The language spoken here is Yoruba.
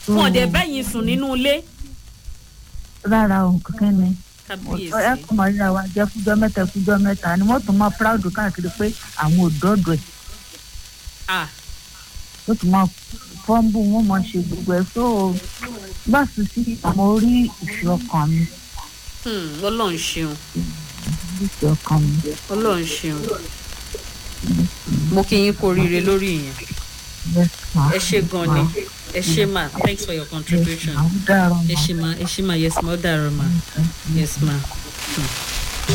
wọn ò dẹ̀ bẹ́yìn sùn nínú ilé rárá o kankan ni ẹ kábíyèsí kò mọ ríra wa jẹ kújọ mẹ́ta kújọ mẹ́ta ni wọ́n tún máa proud káàkiri pé àwọn ò dọdọ ẹ ah ó tún máa fọ́nbù wọn máa ṣe gbogbo ẹ tó báàsì sí àwọn orí ìfẹ́ ọkàn mi hmm, ọlọ́run ṣeun ìfẹ́ ọkàn mi. ọlọ́run ṣeun mo kí yín kú oríire lórí ìyẹn Yes, ma. ẹ ṣe gan ni ẹ ṣe ma thanks for your contribution Àwọn dára ẹ ma. ṣe ma ẹ ṣe ma yes ma ó dàrọ ma yes ma. Hmm.